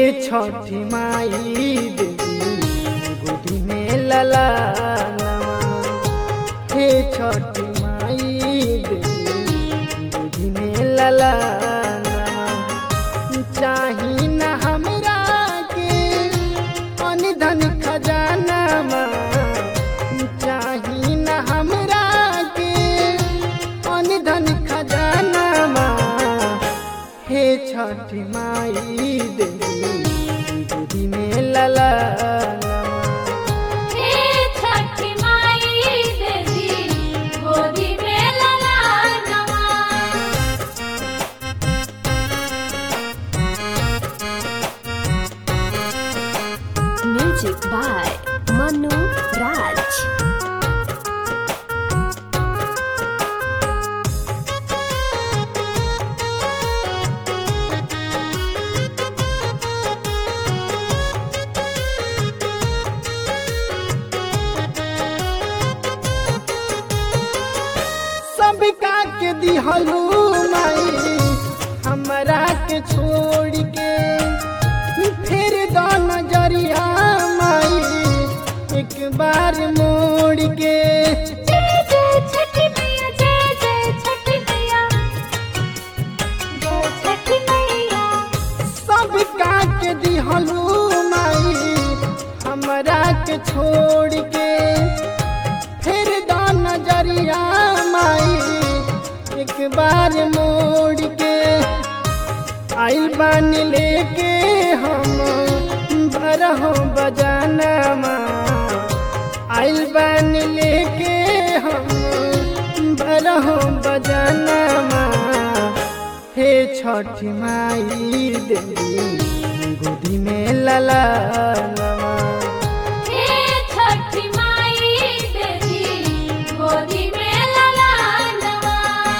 छठी माई देवी गोदी में लला हे छठी माई देवी गोदी में लला चाही न हमरा के अन धन खजाना चाही न हमरा के अन धन खजाना हे छठी माई देवी गोदी में लला हे छठी माई देवी गोदी में ललानवा Music by Manu Raj. सबका के दिहलू माई हमरा के छोड़ के फिर दो नजरिया माई एक बार मोड़ के जय जय छठी मैया जय जय छठी मैया जय छठी मैया सबका के दिहलू माई हमरा के छोड़ के फिर दो नजरिया माई एक बार मोड़ के आइल बान लेके हम बरहो बजाना आइल बान लेके हम बरहो बजाना हे छठी माई देवी गोदी में लला हे छठी माई देवी गोदी में ललानवा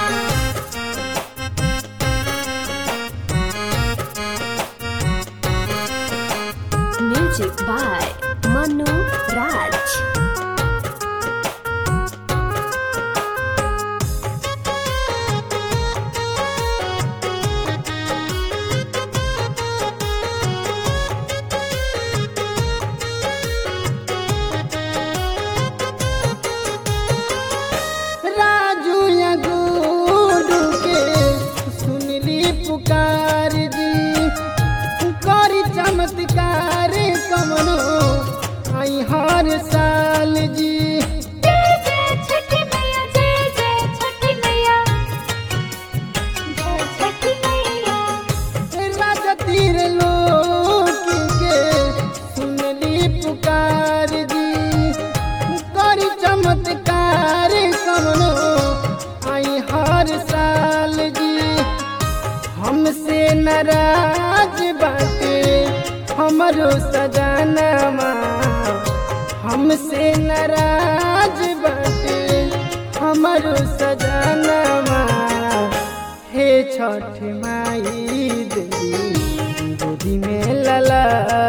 Music by Manu Raj. Raju या गुडू के सुनली पुकार जी करी चमत्कार कमनो आई हर साल जी जय जय छठी मैया जय जय छठी मैया जय छठी मैया राजा तीर लोक के सुनली पुकार जी करी चमत्कार कमनो आई हर साल जी हमसे नाराज बाटे हमरो सजाना हमसे नाराज बाटे हमरो सजाना हे छठ माई देवी गोदी में लला